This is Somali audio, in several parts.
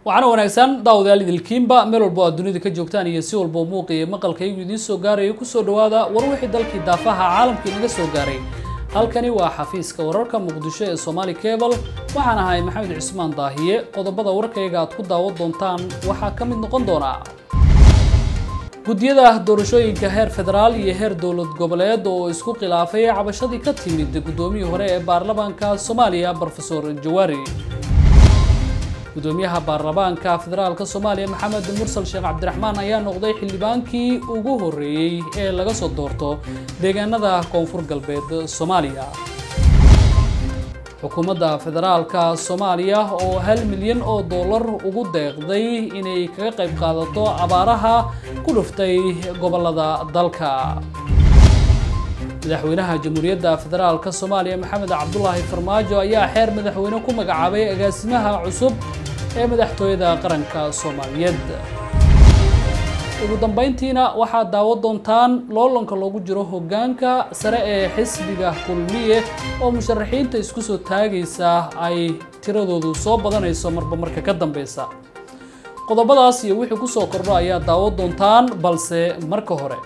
waxaana wanaagsan daawadayaal idilkiinba meel walbo aad dunida ka joogtaan iyo si walbo muuqa iyo maqalkaygu idiin soo gaarayo kusoo dhawaada war wixii dalkii daafaha caalamka inaga soo gaaray halkani waa xafiiska wararka muqdisho ee somaali cable waxaan ahay maxamed cismaan daahiye qodobada warkayga aad ku daawan doontaan waxaa ka mid noqon doona guddiyada doorashooyinka heer federaal iyo heer dowlad goboleed oo isku khilaafay cabashadii ka timid guddoomiyii hore ee baarlamaanka soomaaliya brofesor jawaari gudoomiyaha baarlamaanka federaalka soomaaliya maxamed mursal sheekh cabdiraxmaan ayaa noqday xildhibaankii ugu horeeyey ee laga soo doorto deegaanada koonfur galbeed soomaaliya xukuumadda federaalka soomaaliya oo hal milyan oo dollar ugu deeqday inay kaga qayb qaadato abaaraha ku dhuftay gobolada dalka madaxweynaha jamhuuriyadda federaalka soomaaliya maxamed cabdulaahi farmaajo ayaa xeer madaxweyne ku magacaabay agaasimaha cusub ee madaxtooyada qaranka soomaaliyeed ugu dambeyntiina waxaad daawan doontaan loolanka loogu jiro hoggaanka sare ee xisbiga kulmiye oo musharaxiinta isku soo taagaysa ay tiradoodu soo badanayso marba marka ka dambeysa qodobadaas iyo wixii kusoo kordho ayaa daawan doontaan balse marka hore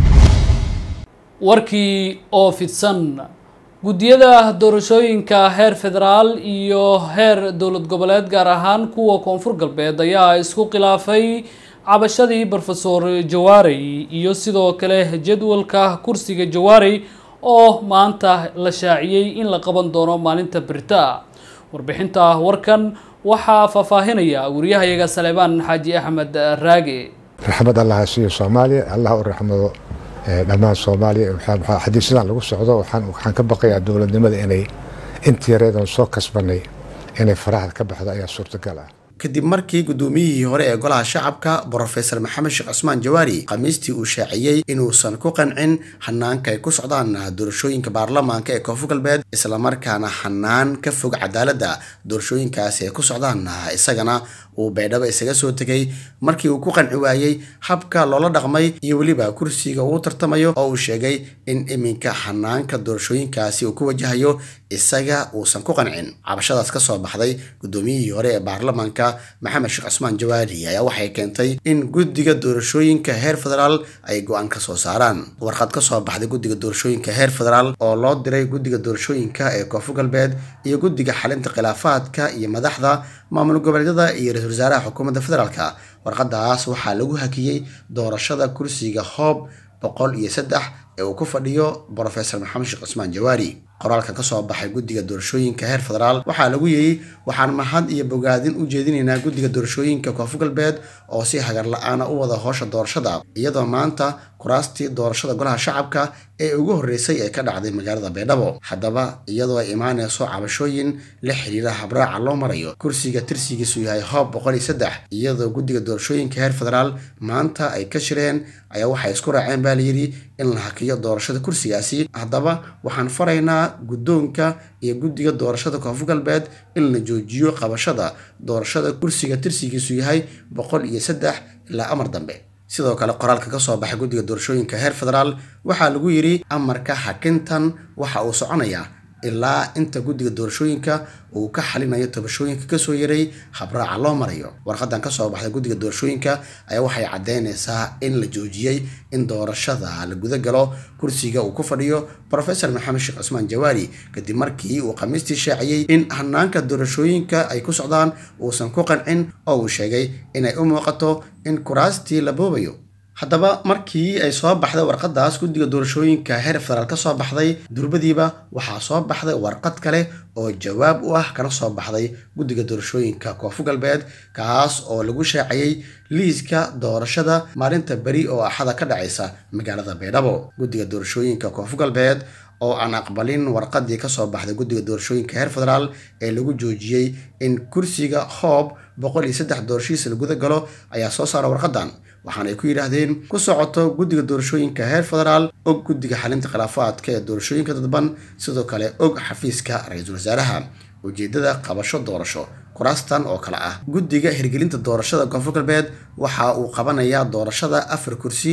warkii oo fidsan guddiyada doorashooyinka heer federaal iyo heer dowlad goboleed gaar ahaan kuwa koonfur galbeed ayaa isku khilaafay cabashadii brofesor jawaarey iyo sidoo kale jadwalka kursiga jawaarey oo maanta la shaaciyey in la qaban doono maalinta berita warbixinta warkan waxaa faahfaahinaya wariyahayaga saleebaan xaaji axmed raage raxmad allah ha siiyo soomaaliya allah u raxmado dhammaan soomaaliya xadiisadan lagu socdo waxaan ka baqayaa dowladnimada inay intii yareedan soo kasbanay inay faraxda ka baxdo ayaa suurtagal ah kadib markii guddoomiyihii hore ee golaha shacabka brofesor maxamed sheekh cusmaan jawaari khamiistii uu shaaciyey inuusan ku qancin hanaanka ay ku socdaan doorashooyinka baarlamaanka ee koonfur galbeed islamarkaana hanaan ka fog cadaaladda doorashooyinkaasi ay ku socdaan isagana uu baydhabo isaga soo tegay markii uu ku qanci waayey habka loola dhaqmay iyo weliba kursiga uu tartamayo oo uu sheegay in iminka hanaanka doorashooyinkaasi uu ku wajahayo isaga uusan ku qancin cabashadaas ka soo baxday guddoomiyihii hore ee baarlamaanka maxamed sheekh cusmaan jawaari ayaa waxay keentay in guddiga doorashooyinka heer federaal ay go-aan ka soo saaraan warqad ka soo baxday guddiga doorashooyinka heer federaal oo loo diray guddiga doorashooyinka ee koonfur galbeed iyo guddiga xalinta khilaafaadka iyo madaxda maamul goboleedyada iyo ra-isul wasaaraha xukuumadda federaalka warqadaas waxaa lagu hakiyey doorashada kursiga hoob boqol iyo saddex ee uu ku fadhiyo brofesor maxamed sheekh cusmaan jawaari qoraalka ka soo baxay guddiga doorashooyinka heer federaal waxaa lagu yidhi waxaan mahad iyo bogaadin u jeedinaynaa guddiga doorashooyinka koonfur galbeed oo si hagar la-aana u wada howsha doorashada iyadoo maanta kuraastii doorashada golaha shacabka ee ugu horreysay ee ka dhacday magaalada baydhabo haddaba iyadoo ay imaanayso cabashooyin la xiriira habraaca loo marayo kursiga tirsigiisu yahay hoob boqol iyo saddex iyadoo guddiga doorashooyinka heer federaal maanta ay ka shireen ayaa waxay isku raaceen baa layidhi in la hakiyo doorashada kursigaasi haddaba waxaan faraynaa guddoonka iyo guddiga doorashada koonfur galbeed in la joojiyo qabashada doorashada kursiga tirsigiisu yahay boqol iyo saddex ilaa amar dambe sidoo kale qoraalka ka soo baxay guddiga doorashooyinka heer federaal waxaa lagu yidhi amarka hakintan waxa uu soconayaa ilaa inta guddiga doorashooyinka uu ka xalinayo tabashooyinka kasoo yaray habraaca loo marayo warqadan kasoo baxday guddiga doorashooyinka ayaa waxay caddeynaysaa in la joojiyey in doorashada la guda galo kursiga uu ku fadhiyo brofesor maxamed sheekh cusmaan jawaari kadib markii uu khamiistii shaaciyey in hanaanka doorashooyinka ay ku socdaan uusan ku qancin oo uu sheegay inay u muuqato in kuraastii la boobayo haddaba markii ay soo baxday warqadaas guddiga doorashooyinka heer federaal ka soo baxday durbadiiba waxaa soo baxday warqad kale oo jawaab u ah kana soo baxday guddiga doorashooyinka koonfur galbeed kaas oo lagu shaaciyey liiska doorashada maalinta beri oo axada ka dhacaysa magaalada baydhabo guddiga doorashooyinka koonfur galbeed oo aan aqbalin warqadii kasoo baxday guddiga doorashooyinka heer federaal ee lagu joojiyey in kursiga hoob boqol iyo saddex doorashihiisa la guda galo ayaa soo saara warqadan waxaana ay ku yidhaahdeen ku socoto guddiga doorashooyinka heer federaal og guddiga xalinta khilaafaadka ee doorashooyinka dadban sidoo kale og xafiiska ra-iisul wasaaraha ujeedada qabasho doorasho kuraastan oo kale ah guddiga hirgelinta doorashada koonfur galbeed waxa uu qabanayaa doorashada afar kursi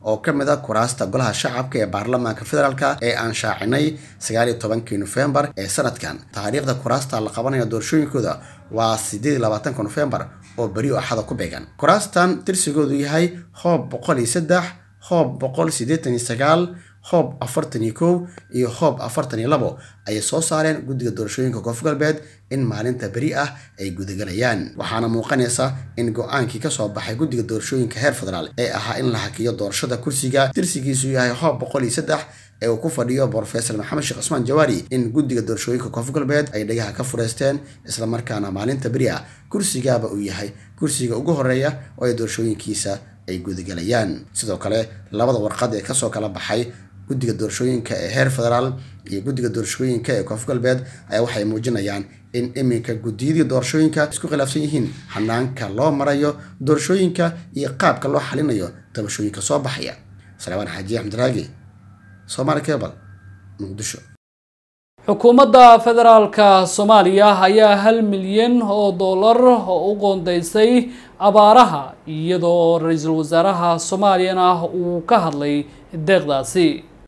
oo ka mid a kuraasta golaha shacabka ee baarlamaanka federaalk ee aan shaacinay sagaaliyo tobankii nofembar ee sanadkan taariikhda kuraasta la qabanaya doorashooyinkooda waa sideed iyo labaatanka nofembar oo beri o axada ku beegan kuraastan tirsigoodu yahay hoob boqol iyo saddex hoob boqol siddeetan iyo sagaal hoob afartan iyo kow iyo hoob afartan iyo labo ayay soo saareen guddiga doorashooyinka koonfur galbeed in maalinta beri ah ay gudagelayaan waxaana muuqanaysa in go-aankii kasoo baxay guddiga doorashooyinka heer federaal ee ahaa in la hakiyo doorashada kursiga tirsigiisu yahay hoob boqol iyo saddex ee uu ku fadhiyo brofesor maxamed sheekh cusmaan jawaari in guddiga doorashooyinka koonfur galbeed ay dhagaha ka fureysteen islamarkaana maalinta beri ah kursigaaba uu yahay kursiga ugu horeeya oo ay doorashooyinkiisa ay gudagelayaan sidoo kale labada warqad ee kasoo kala baxay guddiga doorashooyinka ee heer federaal iyo guddiga doorashooyinka ee koonfur galbeed ayaa waxay muujinayaan in iminka guddiyadii doorashooyinka isku khilaafsan yihiin hanaanka loo marayo doorashooyinka iyo qaabka loo xalinayo tabashooyinka soo baxaya salawaan xaaji axmed raagi somaali cebal muqdisho xukuumadda federaalka soomaaliya ayaa hal milyan oo dollar u qoondeysay abaaraha iyadoo ra-iisul wasaaraha soomaaliyana uu ka hadlay deeqdaasi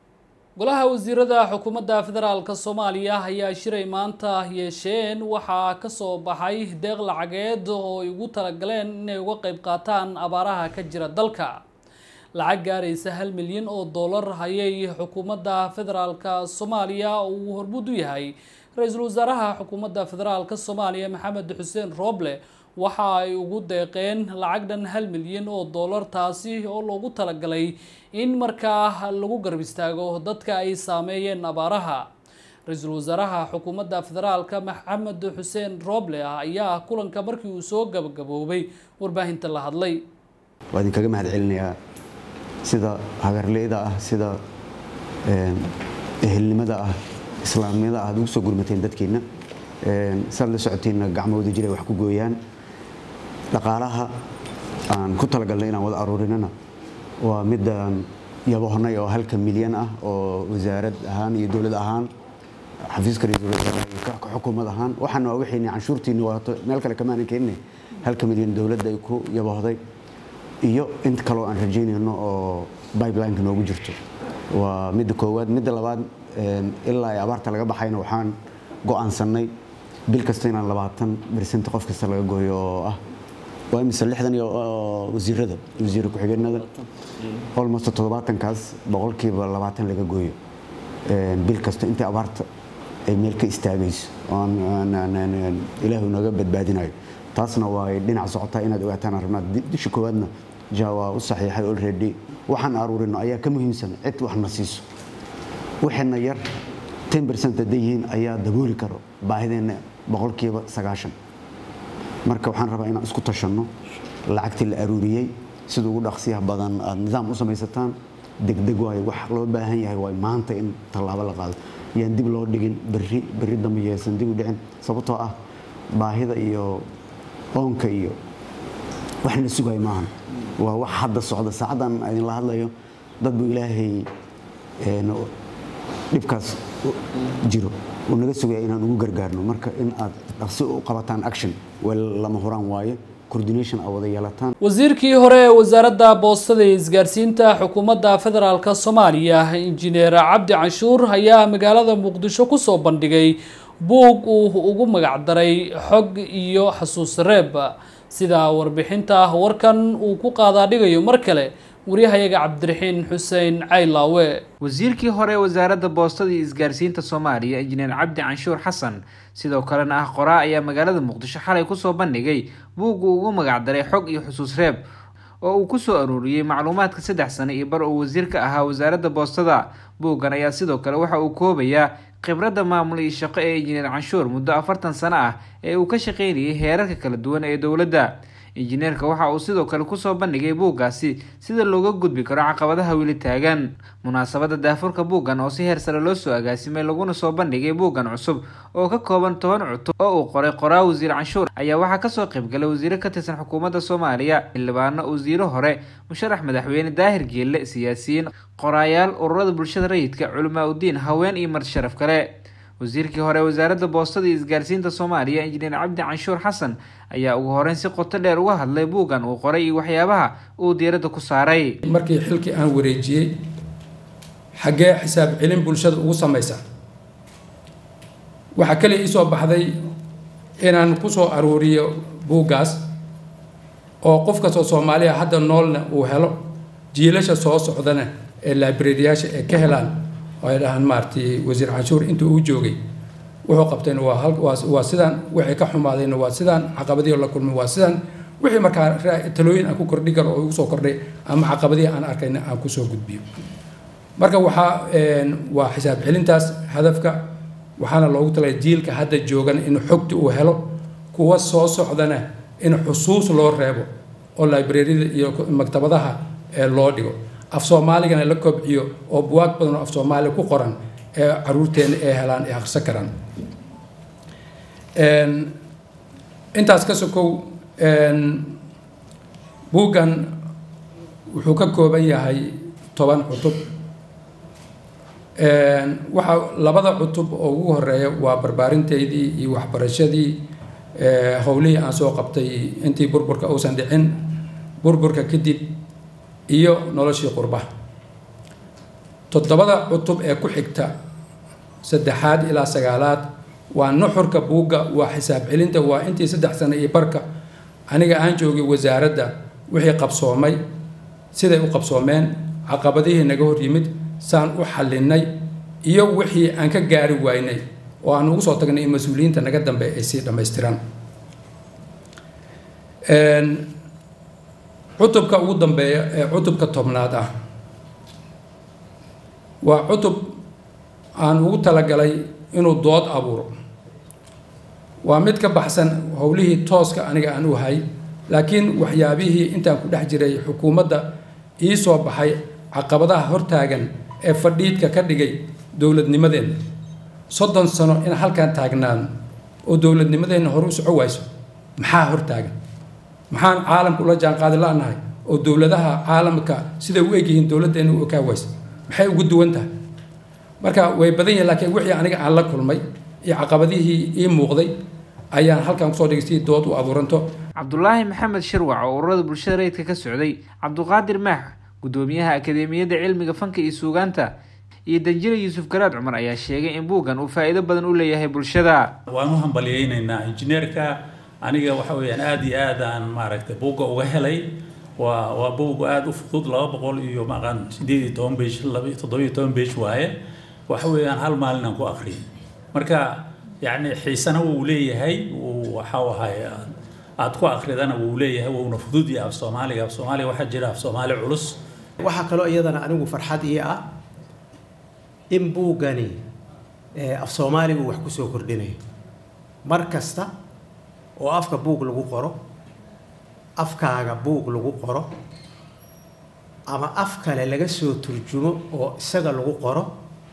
golaha wasiirada xukuumadda federaalka soomaaliya ayaa shiray maanta yeesheen waxaa kasoo baxay deeq lacageed oo ay ugu talagaleen inay uga qeyb qaataan abaaraha ka jira dalka lacag gaaraysa hal milyan oo dollar ayay xukuumadda federaalka soomaaliya uu hormud u yahay ra-iisul wasaaraha xukuumadda federaalka soomaaliya maxamed xuseen rooble waxa ay ugu deeqeen lacag dhan hal milyan oo dollar taasi oo loogu talagalay in markaa lagu garab istaago dadka ay saameeyeen abaaraha ra-iisul wasaaraha xukuumadda federaalka maxamed xuseen rooble ayaa kulanka markii uu soo gabagaboobay warbaahinta la hadlay waa idinkaga mahad celinayaa sida hagarleyda ah sida ehelnimada ah islaamnimada ah ad ugu soo gurmateen dadkeenna saad la socoteenna gacmooda jiray wax ku gooyaan dhaqaalaha aan ku talagalnay inaan wada aruurinana waa midaan yabohnay oo halka milyan ah oo wasaarad ahaan iyo dowlad ahaan xafiiska ra-iisul wasaaraha iyo ka xukuumad ahaan waxaan waa wixii canshuurtiinni waato meel kale kamaanan keenine halka milyan dowladda ay ku yabohday iyo int kaloo aan rajaynayno oo bibelineka noogu jirto waa midda koowaad midda labaad ilaa ay abaarta laga baxayna waxaan go-aansanay bil kasta inaan labaatan bersent qof kasta laga gooyo oo ah waa imise lixdan iyo wasiirada wasiir ku-xigeenada almost toddobaatankaas boqolkiiba labaatan laga gooyo bil kasta intii abaarta ay meel ka istaagayso ilaahu naga badbaadinayo taasna waa dhinac socotaa inaad ogaataan rabnaa disha koowaadna ja waa u saxiixay already waxaan aruurino ayaa ka muhiimsan cid waxna siiso waxayna yar ten bercent hadday yihiin ayaa dabooli karo baahideenna boqolkiiba sagaashan marka waxaan rabaa inaan isku tashanno lacagtii la aruuriyey sida ugu dhaqsiyaha badan aad nidaam u samaysataan degdeg waayo wax loo baahan yahay waay maanta in tallaabo la qaado yaan dib loo dhigin berri berri dambe yeesan dib u dhicin sababtoo ah baahida iyo oonka iyo wax la sugaayo maahan waa wax hadda socda saacaddan idinla hadlayo dad buu ilaahay dhibkaas jiro uu naga sugaya inaan ugu gargaarno marka in aad dhaqsi u qabataan action waa lama huraan waaye coordination aa wada yeelataan wasiirkii hore ee wasaaradda boostada iyo isgaarsiinta xukuumadda federaalk soomaaliya injineer cabdi canshuur ayaa magaalada muqdisho kusoo bandhigay buug uu ugu magacdaray xog iyo xasuus reeb sida warbixinta warkan uu ku qaadaadhigayo mar kale waryahayaga cabdiraxiin xuseen caylaawe wasiirkii hore wasaaradda boostada iyo isgaarsiinta soomaaliya injineer cabdi canshuur xasan sidoo kalena ah qoraa ayaa magaalada muqdisho xalay kusoo bandhigay buug uu ugu magacdaray xog iyo xusuus reeb oo uu kusoo aruuriyey macluumaadka saddex sano iyo bar uu wasiir ka ahaa wasaaradda boostada buuggan ayaa sidoo kale waxa uu koobayaa khibradda maamul iyo shaqo ee injineer canshuur muddo afartan sano ah ee uu ka shaqeynayay heerarka kala duwan ee dowladda injineerka waxa uu sidoo kale kusoo bandhigay buuggaasi sida looga gudbi karo caqabadaha weli taagan munaasabadda daafurka buuggan oo si heer sare loo soo agaasimay laguna soo bandhigay buuggan cusub oo ka kooban toban cutub oo uu qoray qoraa wasiir canshuur ayaa waxaa kasoo qaybgalay wasiiro ka tirsan xukuumadda soomaaliya xildhibaano wasiiro hore musharax madaxweyne daahir geelle siyaasiyiin qoraayaal ururada bulshada rayidka culamaa udiin haween iyo marti sharaf kale wasiirkii hore wasaaradda boostada iyo isgaarsiinta soomaaliya injineer cabdi canshuur xasan ayaa ugu horeyn si qoto dheer uga hadlay buuggan uu qoray iyo waxyaabaha uu diiradda ku saaray markii xilkii aan wareejiyey xaggee xisaab celin bulshada ugu samaysa waxaa kaliya iisoo baxday inaan kusoo aruuriyo buuggaas oo qof kastoo soomaaliya hadda noolna uu helo jiilasha soo socdana ee librariyaasha ee ka helaan oo ay dhahaan maaragtay wasiir canshuur intuu uu joogay wuxuu qabtayna waa hal waa waa sidaan wixii ka xumaadayna waa sidaan caqabadihii la kulmay waa sidaan wixii markaa talooyin aan ku kordhi karo oo igu soo kordhay ama caqabadihii aan arkayna aan kusoo gudbiyo marka waxaa waa xisaab celintaas hadafka waxaana loogu talay jiilka hadda joogan in xogti uu helo kuwa soo socdana in xusuus loo reebo oo librariyada iyo maktabadaha loo dhigo af soomaaligana la kobciyo oo buwaag badan oo af soomaali ku qoran ee caruurteena ay helaan ay akhrisan karaan intaas ka sokow buuggan wuxuu ka kooban yahay toban cutub waxaa labada cutub oo ugu horeeya waa barbaarinteydii iyo waxbarashadii howlihii aan soo qabtay intii burburka uusan dhicin burburka kadib iyo noloshii qurbaha toddobada cutub ee ku xigta saddexaad ilaa sagaalaad waa nuxurka buugga waa xisaab celinta waa intii saddex sano iyo barka aniga aan joogay wasaaradda wixii qabsoomay siday u qabsoomeen caqabadihii naga hor yimid saan u xallinay iyo wixii aan ka gaari waynay oo aan ugu soo tagnay in mas-uuliyiinta naga dambe ay sii dhammaystiraan cutubka ugu dambeeya ee cutubka tobnaad ah waa cutub aan ugu talagalay inuu dood abuuro waa mid ka baxsan howlihii tooska aniga aan u hay laakiin waxyaabihii intaan ku dhex jiray xukuumadda ii soo baxay caqabadaha hortaagan ee fadhiidka ka dhigay dowladnimadeenna soddon sano in halkan taagnaan oo dowladnimadeenna hore u soco wayso maxaa hortaagan maxaan caalamka ula jaanqaadi la-nahay oo dowladaha caalamka siday u egyihiin dowladdeena u okaa waysa maxay ugu duwan tahay marka way badan yihin laakiin wixii aniga aan la kulmay iyo caqabadihii ii muuqday ayaan halkan kusoo dhigay si dood u abuuranto cabdulaahi maxamed shirwac oo ururada bulshada rayidka ka socday cabduqaadir maax gudoomiyaha akadeemiyadda cilmiga fanka iyo suugaanta iyo danjile yuusuf garaad cumar ayaa sheegay in buuggan uu faa'iido badan u leeyahay bulshada waan u hambalyaynaynaa injineerka aniga waxa weeyaan aada iyo aad aan maaragtay buugga uga helay waa waa buugga aada u fudud laba boqol iyo maqan sideed iyo toban besh laba toddoba iyo toban besh waaye waxa weeyaan hal maalin aan ku akhriyay marka yacni xiisana wuu leeyahay waxa ahay aad ku akridana wuu leeyahay wuuna fudud yahay af soomaaliga af soomaaliga waxaa jira af soomaali culus waxaa kaloo iyadana anigu farxad ii ah in buuggani af soomaaligu wax kusoo kordhinayo mar kasta oo afka buug lagu qoro afkaaga buug lagu qoro ama af kale laga soo turjumo oo isaga lagu qoro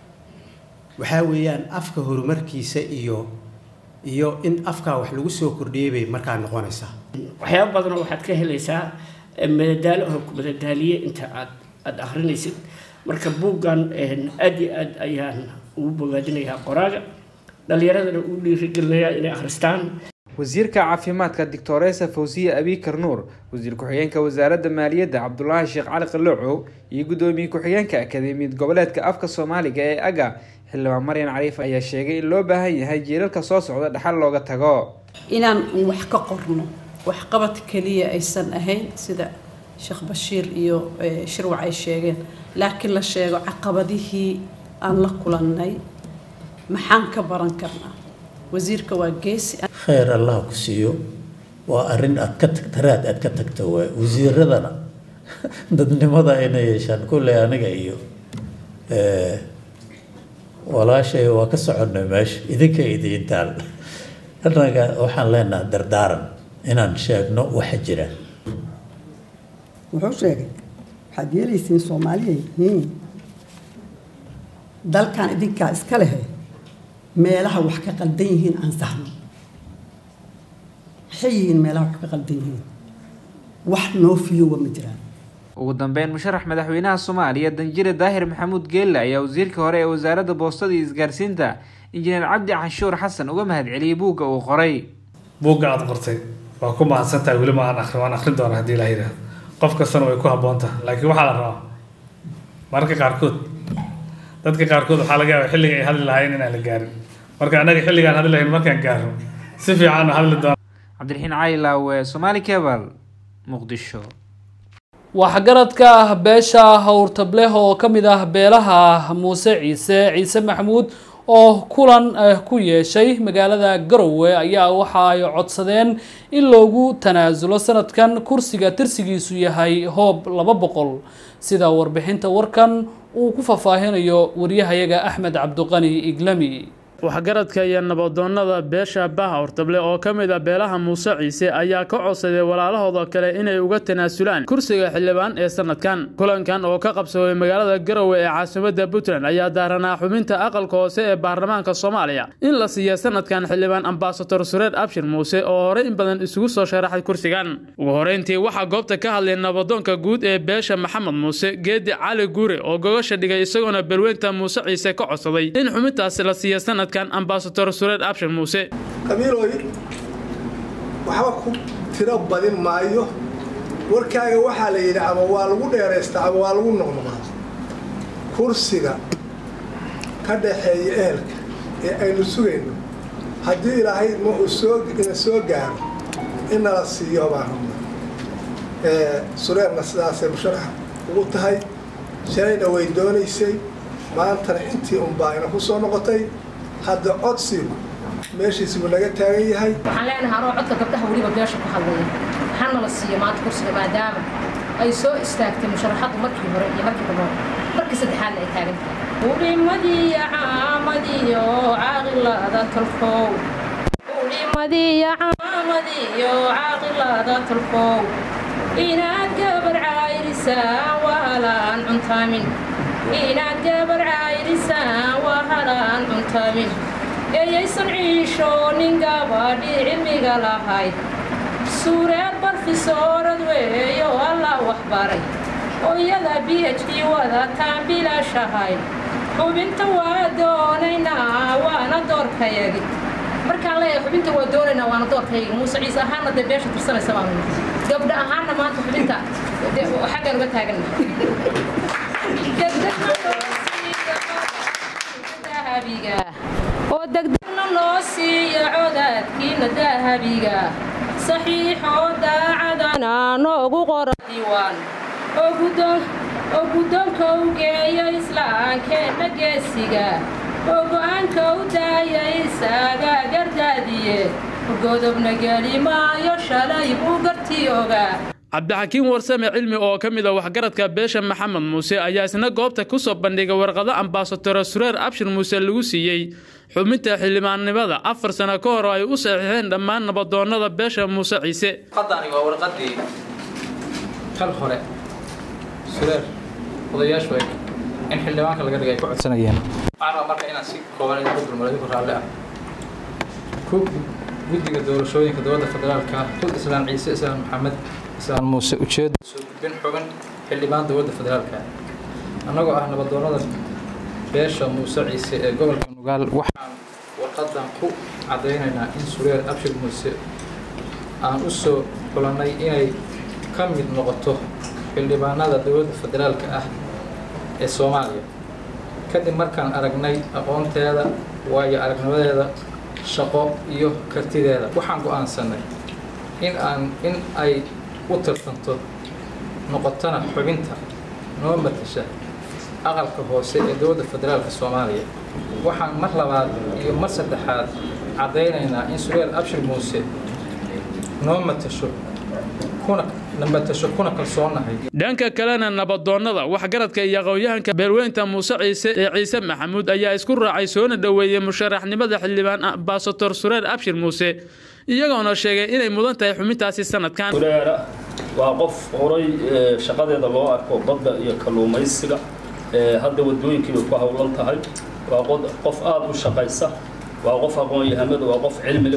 waxaa weeyaan afka horumarkiisa iyo iyo in afkaa wax lagu soo kordhiyay bay markaa noqonaysaa waxyaaba badanoo waxaad ka helaysaa madadaalo oo ku madadaaliye inta aad aada akrinaysid marka buuggan aad iyo aad ayaan ugu bogaadinayaa qoraaga dhalinyaradana u dhiirigelinayaa inay akhristaan wasiirka caafimaadka doctoresa fawsiya abikar nuur wasiir ku-xigeenka wasaaradda maaliyadda cabdulaahi sheekh cali qaloocow iyo guddoomiye ku-xigeenka akadeemiyad goboleedka afka soomaaliga ee aga xildhibaan maryan cariif ayaa sheegay in loo baahan yahay jiilalka soo socda dhaxal looga tago inaan wax ka qorno waxqabad keliya aysan ahayn sida sheekh bashiir iyo shirwac ay sheegeen laakiin la sheego caqabadihii aan la kulannay maxaan ka baran karnaa wasiirka waa geesi khayr allah ku siiyo waa arrin aad ka tagta raad aad ka tagta waay wasiiradana dadnimada inay yeeshaan kulley aniga iyo walaashay waa ka soconnay meesha idinka idiintaal annaga waxaan leenaha dardaaran inaan sheegno waxa jira wuxuu sheegay waxaad yeelaysiin soomaaliya yihiin dalkan idinkaa iska lehe meelaha wax ka qaldan yihiin aan sahno maxay yihiin meelaha wax ka qaldan yihiin wax noo fiyowa ma jiraan ugu dambeyn musharax madaxweynaha soomaaliya danjire daahir maxamuud geelle ayaa wasiirka hore ee wasaaradda boostada iyo isgaarsiinta injineer cabdi canshuur xasan uga mahadceliyey buugga uu qoray buugga aada qortay waa ku mahadsantahay weli ma aan akhrin waan akhrin doonaa haddii ilaah yidhaahdo qof kastana way ku habboon tahay laakiin waxaa la rabaa mararka qaarkood dadka qaarkood waxaa laga yaabaa xilliga ay hadli lahaayeen inaan la gaarin marka annaga xilligaan hadli lahayn markaan gaarno si fiican hadli doona cabdiraxiin cali laawe somaali cebal muqdisho waxgaradka ah beesha howrtableh oo ka mid ah beelaha muuse ciise ciise maxamuud oo kulan ku yeeshay magaalada garowe ayaa waxa ay codsadeen in loogu tanaasulo sanadkan kursiga tirsigiisu yahay hoob laba boqol sida warbixinta warkan uu ku faahfaahinayo waryahayaga axmed cabdiqani iglami waxgaradka iyo nabadoonnada beesha baha hortable oo ka mid a beelaha muuse ciise ayaa ka codsaday walaalahooda kale inay uga tanaasulaan kursiga xildhibaan ee sanadkan kulankan oo ka qabsoomay magaalada garowe ee caasimadda puntland ayaa daaranaa xubinta aqalka hoose ee baarlamaanka soomaaliya in la siiya sanadkan xildhibaan ambasador sureer abshir muuse oo horey in badan isugu soo sharaxay kursigan ugu horeyntii waxaa goobta ka hadlay nabadoonka guud ee beesha maxamed muuse geedi cali guure oo gogasha dhigay isagoona balweynta muuse ciise ka codsaday in xubintaasi la siiya sanad ambasador sureer abshir muuse qabiilooy waxba ku tiro badin maayo warkaaga waxaa la yidhi ama waa lagu dheeraystaa ama waa lagu noqnoqaa kursiga ka dhaxeeya ehelka ee aynu sugayno haddii ilaahay ma uu soo ina soo gaaro in nala siiyo baan rabnaa sureerna sidaasay musharax ugu tahay shalayna way doonaysay maantana intii unbaa ina ku soo noqotay hadda codsigu meeshiisibu naga taagan yahay waxaan leenahay anoo codka gabdhaha weliba beesha ku hadlaya hana la siiyo maanta kursiga maadaama ay soo istaagtay musharaxaddu markii hore iyo markii dambe markii saddexaadna ay taagan tahay ulimadiyo caamadiyo caaqilada talkow ulimadiyo caamadiyo caaqilada talkow inaad gabar caayirisaan wahalaan cuntaamin inaad gabar caayirisaan wahalaan cuntaamin eeyaysan ciishoonin gabadhii cilmiga lahayd suureer barfisoorad weeyo allah waxbaray oo iyada b h d wadataan bilaashahay xubinta waa doonaynaa waana doorkayagi markaan leeyahay xubinta waa doonaynaa waana doorkayagi muuse ciise ahaanna dee beesha tirsanaysa baanu gabdha ahaanna maanta xubinta xaggaan uga taagana oo degdegna noo siiya codaadkiina dahabiga saxiixoo daacadana noogu qora diiwaan oo guddoonka u geeya islaankeenna geesiga oo go'aanka u daaya isaga gardaadiye godobna geli maayo shalay buu gartii ogaa cabdixakiin warsame cilmi oo ka mid a waxgaradka beesha maxamed muuse ayaa isna goobta ku soo bandhigay warqado ambasadora sureer abshir muuse lagu siiyey xubinta xildhibaannimada afar sano ka hor ay u saxiixeen dhammaan nabadoonnada beesha muuse ciise warqadani waa warqadii kal hore sureer odayaashu ay in xildhibaanka laga dhigay ku codsanayeen waxaan rabaa marka inaan si kooban idinku dulmaro idinku raalli ah ku guddiga doorashooyinka dowladda federaalka xud islaan ciise islaan maxamed islaan muuse ujeeda soo gudbin xubin xildhibaan dowladda federaalka annagoo ah nabadoonnada beesha muuse ciise ee gobolka nugaal waxaan warqadan ku caddaynaynaa in sureer abshir muuse aan u soo xulannay inay ka mid noqoto xildhibaanada dowladda federaalka ah ee soomaaliya kadib markaan aragnay aqoonteeda waayo aragnimadeeda shaqo iyo kartideeda waxaan go'aansanay in aan in ay u tartanto noqotona xubinta noo matasha aqalka hoose ee dowladda federaalka soomaaliya waxaan mar labaad iyo mar saddexaad caddaynaynaa in sureer abshir muuse noo matasho kuna namatasho kuna kalsoonahay dhanka kalena nabadoonnada waxgaradka iyo aqoon-yahanka beelweynta muuse ciise ee ciise maxamuud ayaa isku raacay soona dhoweeyey musharaxnimada xildhibaan ambasador sureer abshir muuse iyagoona sheegay inay mudan tahay xubintaasi sanadkan sureera waa qof horay shaqadeeda loo arko badda iyo kalluumaysiga hadda wadooyinkiibay ku howlan tahay waa qof aada u shaqaysa waa qof aqoon-yahamada waa qof cilmile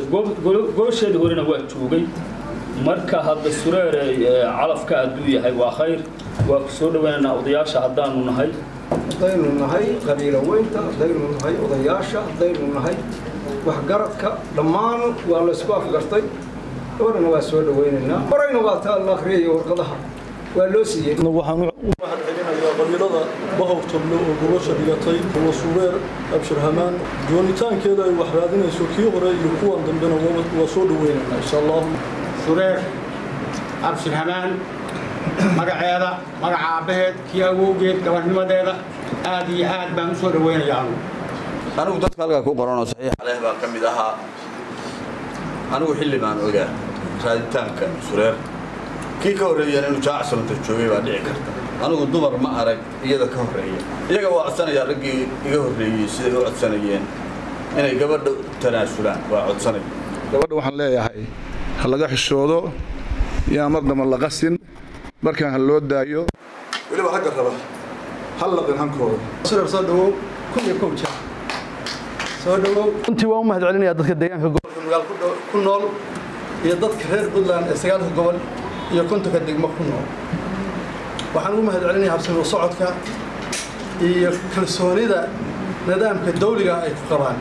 goosheedii horena waa joogay marka hadda sureere calafka hadduu yahay waa khayr waa ku soo dhaweynaynaa odayaasha haddaanu nahay haddaynu nahay qabiilo weynta haddaynu nahay odayaasha haddaynu nahay waxgaradka dhammaan waa laysku afgartay gabarhana waa soo dhaweynaynaa horayna waa taa la akhriyaya warqadaha waa loo siiyey waxaan u mahad celinayaa qabiilada bahowtable oo gobasha dhigatay kuwa subeer abshir hamaan joonitaankeeda ay wax raadinayso kii hore iyo kuwan dambena waa soo dhaweynaynaa insha allahu subeer abshir hamaan magaceeda magaca aabbaheed kii awowgeed gabarnimadeeda aad iyo aad baan u soo dhaweynayaa anugu anigu dadka halkaa ku qoranoo saxiix aleh baan ka mid ahaa anigu xilli baan ogaa raaditaanka sureer kii ka horreeyana inuu jaacsalanta joogay baa dhici karta anigu dumar ma arag iyada ka horreeya iyaga waa codsanayaa raggii iga horreeyey siday u codsanayeen inay gabadha tanaasulaan waa codsanaya gabadha waxaan leeyahay ha laga xishoodo yaan mar damba la qasin markaan ha loo daayo weliba ragga raba ha laqin hankooda sureer soo dhawow kun iyo kun jeer soo dhawow runtii waan u mahad celinayaa dadka deegaanka gobolka magaal ku nool iyo dadka reer puntland ee sagaalka gobol iyo kontonka degmo ku nool waxaan ugu mahad celinayaa habsami socodka iyo kalsoonida nidaamka dawliga ay ku qabaan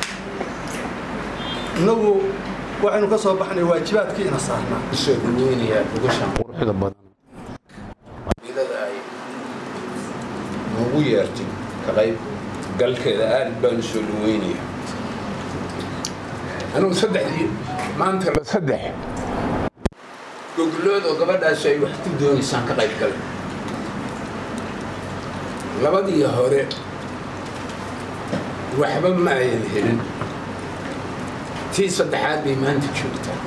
innagu waxaynu ka soo baxnay waajibaadkii ina saarnaa soo dhaweynayaa gogoshan quruxda badan qabiilada ay noogu yeertay ka qayb galkeeda aad baan u soo dhaweynayaa anugu saddexdii maanta la saddex goglood oo gabadhaas ay wax ku doonaysaan ka qayb galay labadii hore waxba ma ayan helin tii saddexaad bay maanta joogtaa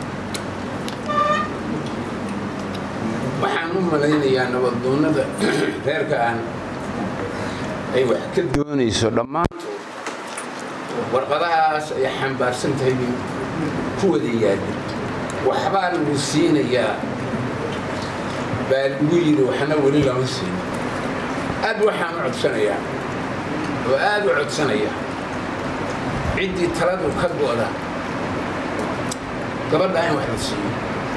waxaan u malaynayaa nabaddoonnada reerka aan ay wax ka doonayso dhammaantood warqadahaas ay xambaarsan tahay bay ku wada yaallin waxbaa lagu siinayaa baa lagu yidhi waxna weli lama siin aad waxaan u codsanayaa oo aad u codsanaya ciddii taladu ka go'da gabadha in wax la siiyo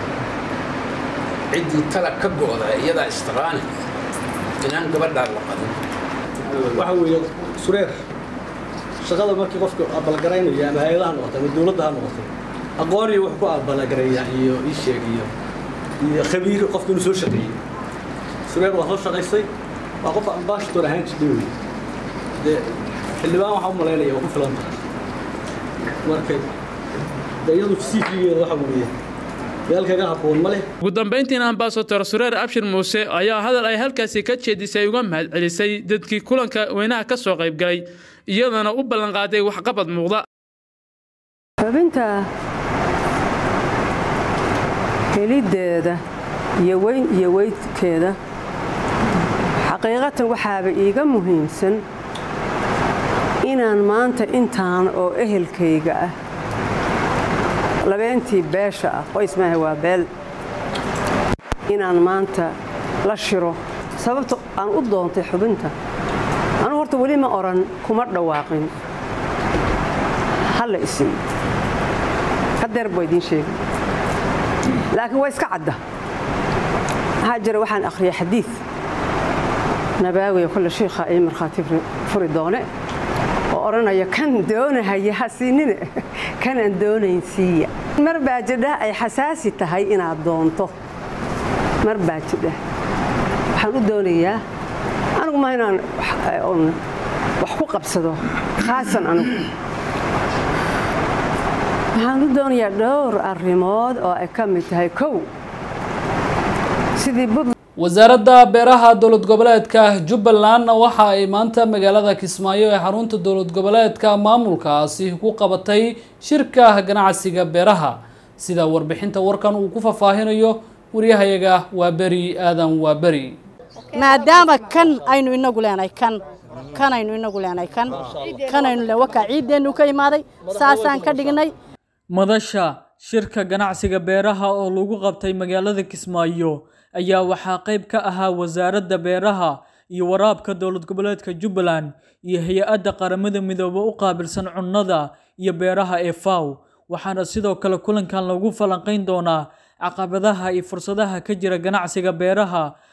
ciddii tala ka go'da iyadaa istaqaani inaan gabadhaa la qadin waxa weeye sureer shaqada markii qofka abalgaraynaya ama hay-adaha noqotay ama dowladda ha noqotay aqoon iyo wax ku abalagareeya iyo ii sheeg iyo iyo khabiir qofka inuu soo shaqeeyey sureer waa soo shaqaysay waa qof ambassador ahaan jirtay wey dee xildhibaan waxaa u malaynaya waa ku filan tahay marka dee iyadu cv-geeda waxa weeye meel kaga habboon ma leh ugu dambayntiina ambasador sureer abshir muuse ayaa hadal ay halkaasi ka jeedisay uga mahad celisay dadkii kulanka weynaha ka soo qayb galay iyadana u ballanqaaday waxqabad muuqda xubinta heliddeeda iyo weyn iyo weydkeeda xaqiiqatan waxaaba iiga muhiimsan inaan maanta intaan oo ehelkayga ah labeentii beesha ah qoys maaha waa beel inaan maanta la shiro sababta aan u doontay xubinta anugu horta weli ma odhan kuma dhawaaqin halla isin hadeer baa idiin sheegay laakiin waa iska cadda maxaa jira waxaan akhriyay xadiid nabaawiya kolle shiikha ii markhaati furi doone oo odhanaya kan doonahaya ha siinine kanaan doonayn siiya mar baa jidha ay xasaasi tahay inaad doonto mar baa jidha waxaan u doonayaa anigu ma inaan wax ku qabsado khaasan anigu waxaan u doonayaa dhowr arrimood oo ay ka mid tahay kow sidii bud wasaaradda beeraha dowlad goboleedka jubbaland waxa ay maanta magaalada kismaayo ee xarunta dowlad goboleedka maamulkaasi ku qabatay shirka ganacsiga beeraha sida warbixinta warkan uu ku faahfaahinayo waryahayaga waa beri aadan waa beri maadaama kan aynu inagu leenahay kan kanaynu inagu leenahay kan kanaynu le wakaa ciiddeennu ka imaaday saasaan ka dhignay madasha shirka ganacsiga beeraha oo lagu qabtay magaalada kismaayo ayaa waxaa qayb ka ahaa wasaaradda beeraha iyo waraabka dowlad goboleedka jubbaland iyo hay-adda qaramada midoobe u qaabilsan cunnada iyo beeraha ee faw waxaana sidoo kale kulankan lagu falanqayn doonaa caqabadaha iyo fursadaha ka jira ganacsiga beeraha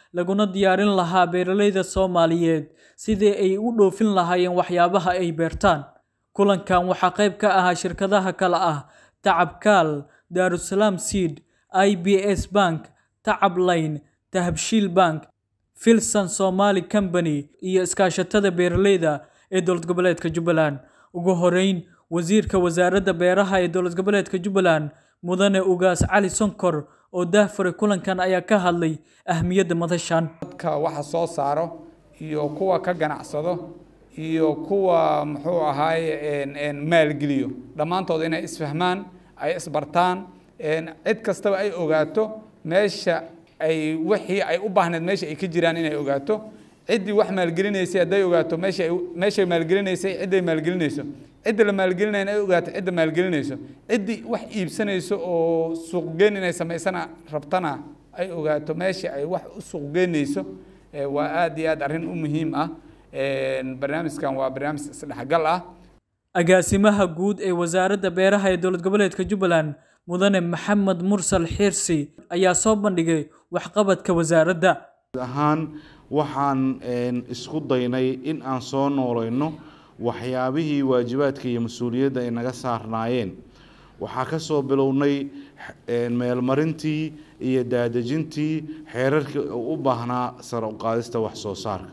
laguna diyaarin lahaa beeralayda soomaaliyeed sidii ay u dhoofin lahaayeen waxyaabaha ay beertaan kulankan waxaa qayb ka ahaa shirkadaha kale ah tacabkaal daarusalaam seed i b s bank tacab line dahabshiil bank filson somali company iyo iskaashatada beeralayda ee dowlad goboleedka jubbaland ugu horeyn wasiirka wasaaradda beeraha ee dowlad goboleedka jubbaland mudane ugaas cali sonkor oo daahfuray kulankan ayaa ka hadlay ahmiyadda madashan dadka waxa soo saaro iyo kuwa ka ganacsado iyo kuwa muxuu ahaaye maalgeliyo dhammaantood inay isfahmaan ay isbartaan cid kastaba ay ogaato meesha ay wixii ay u baahneed meesha ay ka jiraan inay ogaato ciddii wax maalgelinaysay hadday ogaato meesha ay meeshay maalgelinaysay cidday maalgelinayso cidda la maalgelinayna ay ogaato cidda maalgelinayso ciddii wax iibsanayso oo suuqgeyn inay samaysana rabtana ay ogaato meesha ay wax u suuqgeynayso waa aad iyo aad arrin u muhiim ah barnaamijkan waa barnaamij isdhexgal ah agaasimaha guud ee wasaaradda beeraha ee dowlad goboleedka jubbaland mudane maxamed mursal xiirsi ayaa soo bandhigay waxqabadka wasaaradda ahaan waxaan isku daynay in aan soo noolayno waxyaabihii waajibaadka iyo mas-uuliyadda ay naga saarnaayeen waxaa ka soo bilownay meelmarintii iyo daadejintii xeerarkii u baahnaa sare u qaadista wax soo saarka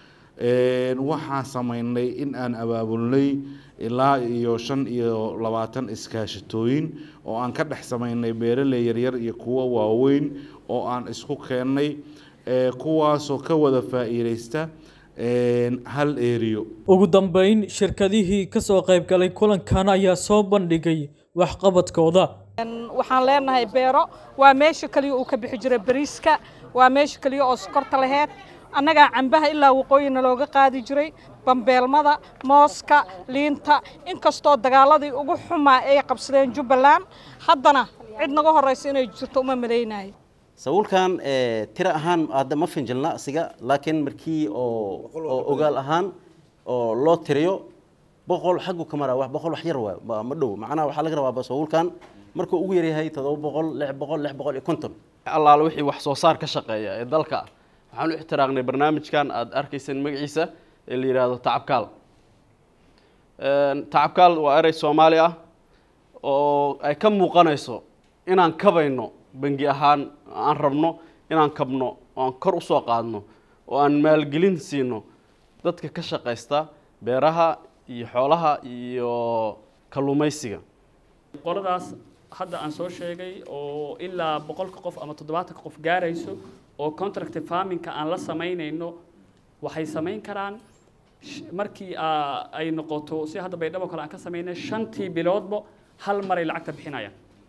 waxaan sameynay in aan abaabulnay ilaa iyo shan iyo labaatan iskaashatooyin oo aan ka dhex sameynay beeraley yaryar iyo kuwo waaweyn oo aan isku keennay kuwaasoo ka wada faa'iideysta hal eriyo ugu dambeyn shirkadihii ka soo qayb galay kulankan ayaa soo bandhigay waxqabadkooda waxaan leenahay beero waa meesha kaliya uu ka bixi jiray bariiska waa meesha kaliya oo sokorta laheyd annagaa cambaha ilaa waqooyina looga qaadi jiray bambeelmada mooska liinta inkastoo dagaaladii ugu xumaa ay qabsadeen jubbaland haddana cid naga horraysa inay jirto uma malaynayo sawulkan tiro ahaan hadda ma finjilna asiga laakiin markii oo ogaal ahaan oo loo tiriyo boqol xaggu ka maraa wax boqol wax yar waa ma dhow macnaha waxaa laga rabaa sawulkan markuu ugu yaryahay toddoba boqol lix boqol lix boqol iyo konton allaale wixii wax soo saar ka shaqeeya ee dalka waxaan u ixtiraaqnay barnaamijkan aad arkayseen magaciisa ee la yidhaahdo tacabkaal tacabkaal waa erey soomaali ah oo ay ka muuqanayso inaan kabayno bangi ahaan aan rabno inaan kabno oo aan kor usoo qaadno oo aan maalgelin siino dadka ka shaqaysta beeraha iyo xoolaha iyo kalluumaysiga qoladaas hadda aan soo sheegay oo ilaa boqolka qof ama toddobaatanka qof gaarayso oo contract farmingka aan la samaynayno waxay samayn karaan markii ay noqoto si hadda baydhabo kale aan ka samaynay shantii biloodba hal maray lacagta bixinayaan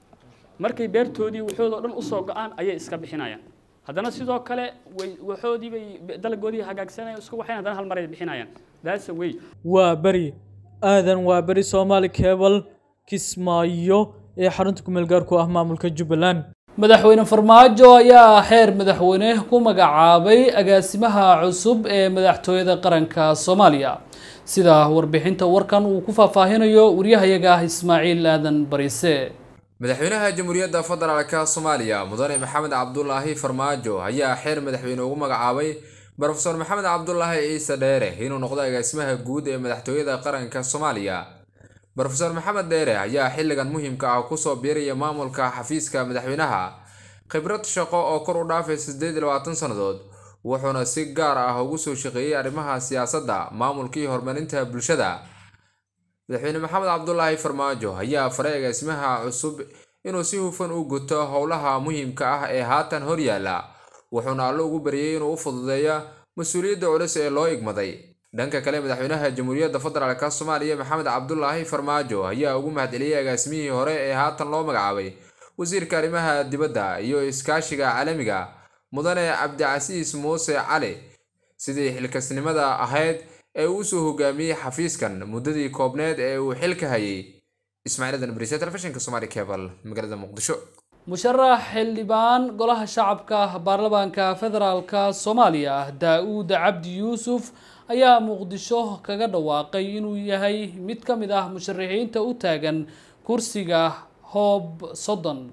markay beertoodii waxoodoo dhan usoo go-aan ayay iska bixinayaan haddana sidoo kale waxoodii bay dalagoodii hagaagsanayaan isku waxayn haddana hal maray bixinayaan that's a way waa beri aadan waa beri soomaali cable kismaayo ee xarunta kumeel gaarku ah maamulka jubbaland madaxweyne farmaajo ayaa xeer madaxweyne ku magacaabay agaasimaha cusub ee madaxtooyada qaranka soomaaliya sida warbixinta warkan uu ku faahfaahinayo waryahayaga ismaaciil aadan bariise madaxweynaha jamhuuriyadda federaalka soomaaliya mudane maxamed cabdulaahi farmaajo ayaa xeer madaxweyne ugu magacaabay brofeor maxamed cabdulaahi ciise dheere inuu noqdo agaasimaha guud ee madaxtooyada qaranka soomaaliya brofeor maxamed dheere ayaa xilligan muhiimka ah kusoo biiraya maamulka xafiiska madaxweynaha khibrad shaqo oo kor u dhaafay siddeed iyo labaatan sannadood wuxuuna si gaar ah ugu soo shaqeeyey arrimaha siyaasadda maamulka iyo horumarinta bulshada madaxweyne maxamed cabdulaahi farmaajo ayaa faray agaasimaha cusub inuu si hufan u guto howlaha muhiimka ah ee haatan horyaala wuxuuna allo ugu baryay inuu u fududeeyo mas-uuliyadda culus ee loo igmaday dhanka kale madaxweynaha jamhuuriyadda federaalk soomaaliya maxamed cabdulaahi farmaajo ayaa ugu mahadceliyey agaasimihii hore ee haatan loo magacaabay wasiirka arrimaha dibadda iyo iskaashiga caalamiga mudane cabdicasiis muuse cali sidii xilkasnimada ahayd ee uu soo hogaamiyey xafiiskan muddadii koobneed ee uu xilka hayay ismaaciil adan bariise telefishinka somaali cable magaalada muqdisho musharax xildhibaan golaha shacabka baarlamaanka federaalka soomaaliya daa-uud cabdi yuusuf ayaa muqdisho kaga dhawaaqay inuu yahay mid ka mid ah musharaxiinta u taagan kursiga hoob soddon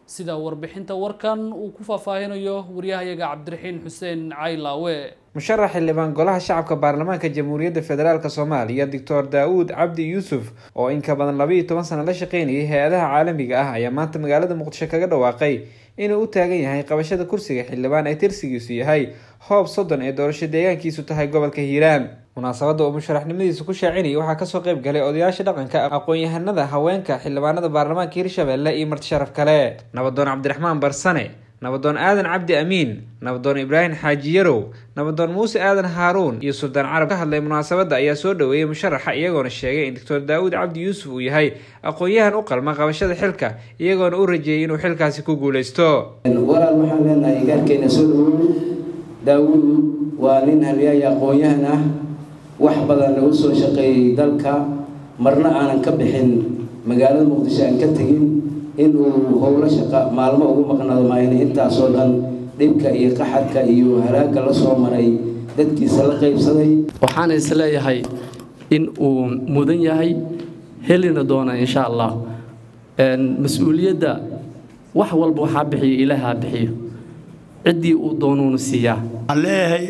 sida warbixinta warkan uu ku faahfaahinayo waryahayaga cabdiraxiin xuseen caylaawe musharax xildhibaan golaha shacabka baarlamaanka jamhuuriyadda federaalk soomaaliya doctor daawuud cabdi yuusuf oo in ka badan labaiyo toban sano la shaqeynayay hay-adaha caalamiga ah ayaa maanta magaalada muqdisho kaga dhawaaqay inuu u taagan yahay qabashada kursiga xildhibaan ee tirsigiisu yahay hoob soddon ee doorasho deegaankiisu tahay gobolka hiiraan munaasabadda uu musharaxnimadiisa ku shaacinayay waxaa kasoo qayb galay odayaasha dhaqanka aqoon-yahanada haweenka xildhibaanada baarlamaanka hirshabelle iyo marti sharaf kale nabadoon cabdiraxmaan barsane nabadoon aadan cabdi amiin nabadoon ibraahim xaaji yarow nabadoon muuse aadan haaruun iyo suldaan carab ka hadlay munaasabadda ayaa soo dhoweeyey musharaxa iyagoona sheegay in doctor daawuud cabdi yuusuf uu yahay aqoon-yahan u qalma qabashada xilka iyagoona u rajeeyay inuu xilkaasi ku guuleysto walaal waxaan leenahay gaarkeena soo dhowow daawuud waa nin halyaaya aqoon-yahan ah wax badan lagu soo shaqeeyey dalka marna aanan ka bixin magaalada muqdisho aan ka tegin inuu howlo shaqa maalmo ugu maqnaado maayna intaasoo dhan dhibka iyo qaxarka iyo halaagga la soo maray dadkiisa la qaybsaday waxaana isleeyahay in uu mudan yahay helina doona insha allah mas-uuliyadda wax walba waxaa bixiyo ilaaha bixiyo ciddii uu doonuuna siiyaa waxaan leeyahay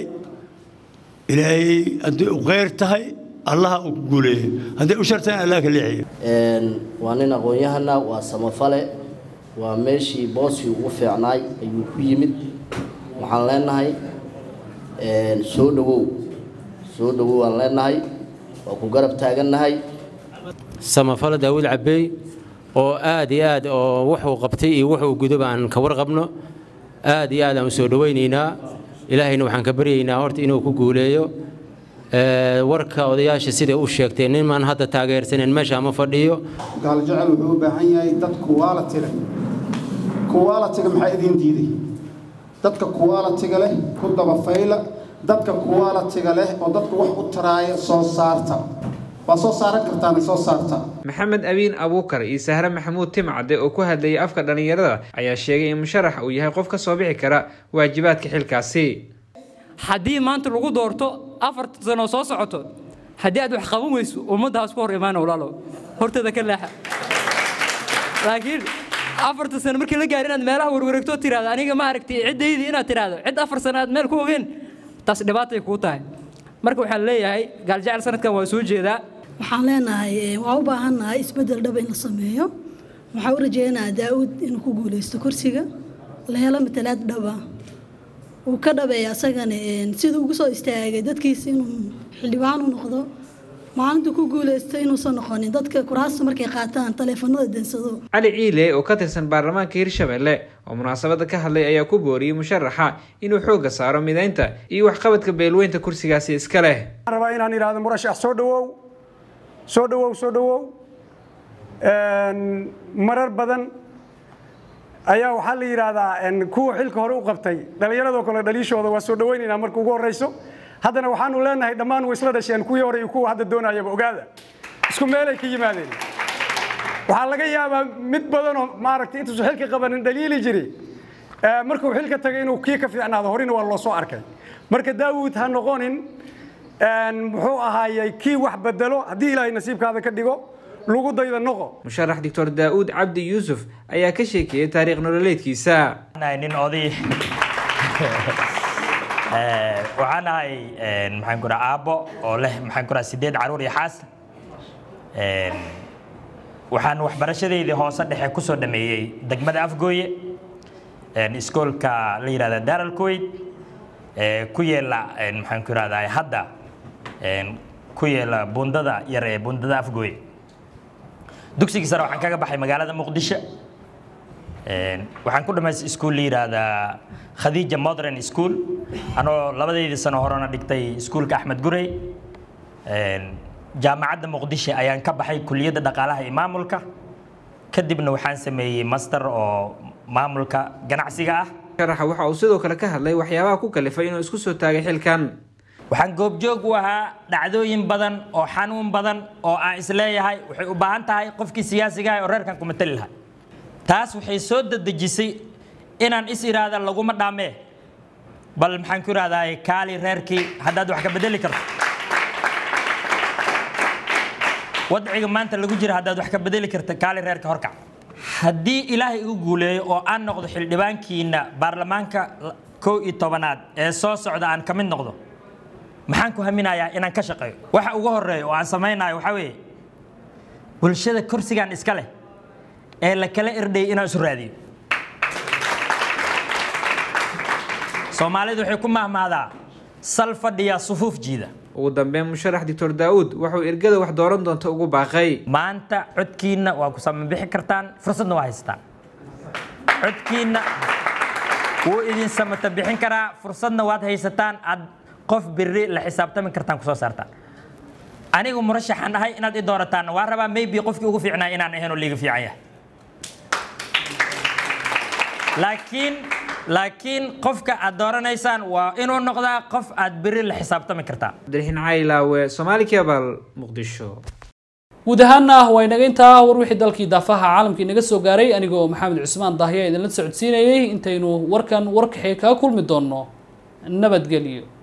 ilaahay haddii u khayr tahay allaha uu ku guuleeyo hadday u shartayn allah ka leexiyo waa nin aqoon-yahana waa samafale waa meeshii booskii ugu fiicnaay ayuu ku yimid waxaan leenahay soo dhowow soo dhowow aan leenahay waa ku garab taagannahay samafale daawud cabeey oo aad iyo aad oo wuxuu qabtay iyo wuxuu gudoba aan ka warqabno aad iyo aad aan u soo dhowaynaynaa ilaahayna waxaan ka baryaynaa horta inuu ku guuleeyo warka odayaasha siday u sheegtay nimaan hadda taageersanen meesha ma fadhiyo gaaljecel wuxuu u baahan yahay dad kuwaalatiga kuwaalatiga maxaa idiin diiday dadka kuwaalatiga leh ku dabafayla dadka kuwaalatiga leh oo dadku wax u taraaya soo saarta waa soo saaran kartaan soo saarta maxamed abiin abuukar iyo sahre maxamuud timcade oo ku hadlayay afka dhallinyarada ayaa sheegay in musharax uu yahay qof ka soo bixi kara waajibaadka xilkaasi haddii maanta lagu doorto afarta sano soo socoto haddii aad wax qaban weyso ummaddaas ku hor imaana walaalo horteeda ka leexa laakiin afarta sano markii la gaari inaad meelaha warwareegto tiraahdo aniga ma aragtay ciddaydii inaad tiraahdo cid afar sano aad meel ku ogeen taas dhibaatay kuu tahay marka waxaan leeyahay gaaljecel sanadkan waa soo jeedaa waxaan leenahay waa u baahannahay isbeddel dhaba in la sameeyo waxaa u rajeynayaa daa'uud inuu ku guuleysto kursiga la helo matalaad dhaba uu ka dhabeeya asagana siduu ugu soo istaagay dadkiisa inuu xildhibaan u noqdo maalintuu ku guuleysto inuusan noqonin dadka kuraasta markay qaataan taleefanada densado cali ciile oo ka tirsan baarlamaanka hirshabelle oo munaasabadda ka hadlay ayaa ku booriyey musharaxa inuu xoogga saaro mideynta iyo waxqabadka beelweynta kursigaasi iska leh waxaan rabaa inaan idhaahdo murashax soo dhowow soo dhowow soo dhowow marar badan ayaa waxaa la yidhaahdaa kuwa xilka hore u qabtay dhallinyaradoo kale dhaliishooda waa soo dhowaynaynaa marka ugu horreyso haddana waxaanu leenahay dhammaan way isla dhasheen kuwii hore iyo kuwa hadda doonayaba ogaada isku meelay ka yimaadeen waxaa laga yaabaa mid badanoo maaragtay intuusan xilka qabanin dhaliili jiri markuu xilka tagay inuu kii ka fiicnaado horena waa loo soo arkay marka daawuud ha noqonin muxuu ahaayey kii wax bedelo haddii ilaahay nasiibkaada ka dhigo lagu dayda noqo musharax doctor daa'uud cabdi yuusuf ayaa ka sheekeeyey taariikh nololeedkiisa nin oday waxaan ahay maxaan ku dhaha aabbo oo leh maxaan ku dhaha sideed caruur iyo xaas waxaan waxbarashadeydii hoose dhexe kusoo dhameeyey degmada afgooye iskoolka la yidhahda daral kuwait ku yeela maxaan ku ihahdaa hadda ku yeela bundada yar ee bundada afgooye dugsigii sare waxaan kaga baxay magaalada muqdisho waxaan ku dhamaystay iskuul la yidhaahdaa khadiija modern school anoo labadeydii sano horena dhigtay iskuulka axmed gurey jaamacadda muqdisho ayaan ka baxay kuliyadda dhaqaalaha iyo maamulka kadibna waxaan sameeyey master oo maamulka ganacsiga ah sharaxa waxa uu sidoo kale ka hadlay waxyaabaha ku kalifay inuu isku soo taagay xilkan waxaan goobjoog u ahaa dhacdooyin badan oo xanuun badan oo aan isleeyahay waxay u baahan tahay qofkii siyaasiga ah oo reerkan ku matali lahaa taas waxay soo dadejisay inaan is idhaahda laguma dhaamee bal maxaan ku idhahdaa kaali reerkii haddaad wax ka bedeli karto wadciga maanta lagu jira haddaad wax ka bedeli karta kaali reerka horkac haddii ilaahay igu guuleeyo oo aan noqdo xildhibaankiina baarlamaanka kow iyo tobanaad ee soo socda aan ka mid noqdo maxaan ku haminayaa inaan ka shaqeeyo waxa ugu horeeya oo aan samaynayo waxaa weeye bulshada kursigan iska leh ee la kala erdhayay inaan isu raadiyo soomaalidu waxay ku mahmaadaa sal fadhiya sufuuf jiida ugu dambeyn musharax doctor daauud wuxuu ergada wax dooran doonta ugu baaqay maanta codkiinna waa ku samabixi kartaan fursadna waa haysataan codkiinna wuu idin samata bixin karaa fursadna waad haysataan aad qof biri la xisaabtami kartaan kusoo saartaan anigu murashaxan ahay inaad i doorataan waa rabaa maybe qofkii ugu fiicnaa inaan ahayn oo liiga fiican yahay laakiin laakiin qofka aad dooranaysaan waa inuu noqdaa qof aad beri la xisaabtami kartaa cabdiraxiin caylaawe soomaali kebal muqdisho guud ahaana waa inaga intaa war wixii dalkii daafaha caalamka inaga soo gaaray anigoo maxamed cusmaan dahya idinla socodsiinayay intaynu warkan warkaxee kaga kulmi doonno nabadgelyo